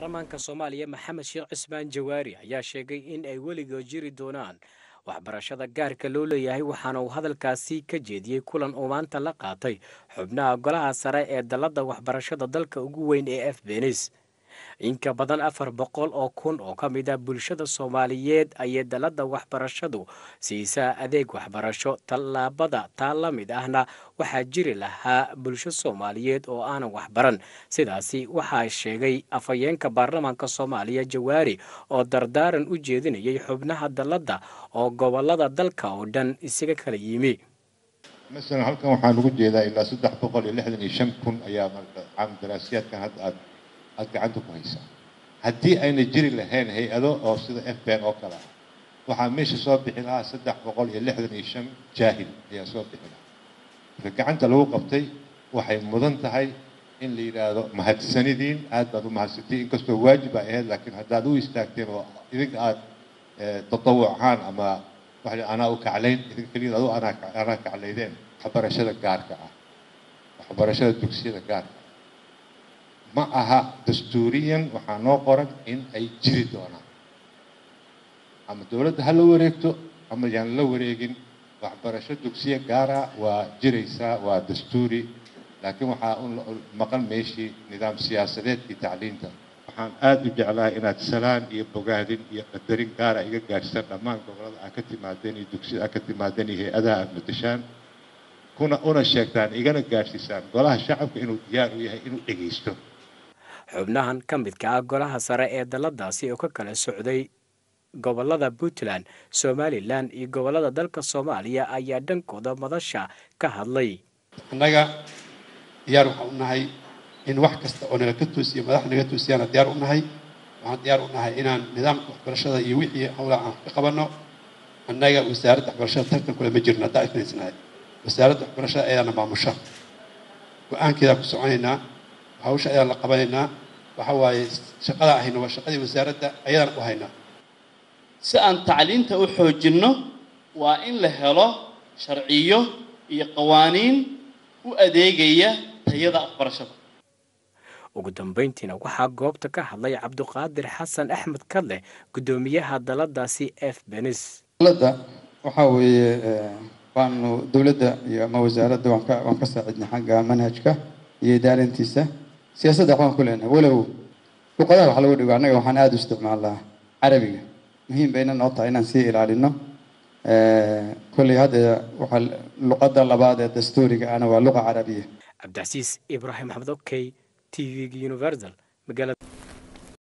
baarlamaanka soomaaliya maxamed sheekh cismaan jawaari ayaa sheegay in ay weligood jiri doonaan waxbarashada gaarka loo leeyahay waxaana uu hadalkaasi ka jeediyey kulan uu maanta la qaatay xubnaha golaha sare ee dalladda waxbarashada dalka ugu weyn ee f benis inka badan afar boqol oo kun oo ka mid ah bulshada soomaaliyeed ayay dalladda waxbarashadu siisaa adeeg waxbarasho tallaabada taa la mid ahna waxaa jiri lahaa bulsho soomaaliyeed oo aanan waxbaran sidaasi waxaa sheegay afhayeenka baarlamaanka soomaaliya jawaari oo dardaaran u jeedinayay xubnaha dalladda oo gobolada dalka oo dhan isaga kala yimi masalan halkan waxaan ugu jeedaa ilaa saddex boqol iyo lixdan iyo shan kun ayaa marka caam daraasiyaadkan hadda aad aada gacanta ku haysaa haddii ayna jiri lahayn hay-ado oo sida f ben oo kale ah waxaa meesha soo bixi lahaa saddex boqol iyo lixdan iyo shan jaahil ayaa soo bixi lahaa marka gacanta lagu qabtay waxay mudan tahay in la yidhaahdo mahadsanidiin aad baad u mahadsantiin inkastoo waajib ay ahayd laakiin haddaad u istaagteen oo idinka aad tatawuc ahaan ama waxa anaa u kaclayn idinka keliya adu anaa anaa kaclaydeen waxbarashada gaarka ah waxbarashada dugsiyada gaarka ma aha dastuuriyan waxaa noo qoran in ay jiri doonaan ama dowladda ha la wareegto ama yaan la wareegin waxbarasho dugsiya gaara waa jiraysaa waa dastuuri laakiin waxaa u maqan meeshii nidaam siyaasadeedkii tacliinta waxaan aada u jeclahay inaad salaan iyo bogaadin iyo qadarin gaara iga gaadhsaan dhammaan gobolada aad ka timaadeen iyo dugsiyada aad ka timaadeen iyo hay-adaha aada matashaan kuna una sheegtaan igana gaadhsiisaan golaha shacabka inuu diyaar u yahay inuu dhegaysto xubnahan ka midka ah golaha sare ee dalladaasi oo ka kala socday gobolada puntland somalilan iyo gobolada dalka soomaaliya ayaa dhankooda madasha ka hadlay annaga diyaar waxaan u nahay in wax kasta oo nala ka toosiya madax naga toosiyaana diyaar u nahay waxaan diyaar u nahay inaan nidaamka waxbarashada iyo wixii howlaa aan ka qabanno annaga wasaaradda waxbarashada tartan kule ma jirno haddaa ifnaysnahay wasaaradda waxbarashada ayaana maamusha go-aankeedaan ku soconaynaa hawsha ayaan la qabanaynaa waxa waaye shaqadaa ahayna waa shaqadii wasaaradda ayadaan u haynaa si aan tacliinta u xoojinno waa in la helo sharciyo iyo qawaaniin u adeegaya tayada waxbarashada ugu dambayntiina waxaa goobta ka hadlay cabduqaadir xasan axmed kadleh guddoomiyaha daladaasi f benis dowladda waxaa weeye waanu dowladda iyo ama wasaaradda waan ka waan ka saacidnay xagga manhajka iyo idaarintiisa siyaasadda waxbaan ku leenahay walow luqadaha wax lagu dhigo annaga waxaan aada u isticmaalnaa carabiga muhiim bayna noo tahay inaan sii ilaalino kolley hadda waxaa luqadda labaad ee dastuuriga ana waa luqa carabiya cabdicasiis ibraahim axmed okey t v-ga universal magaalada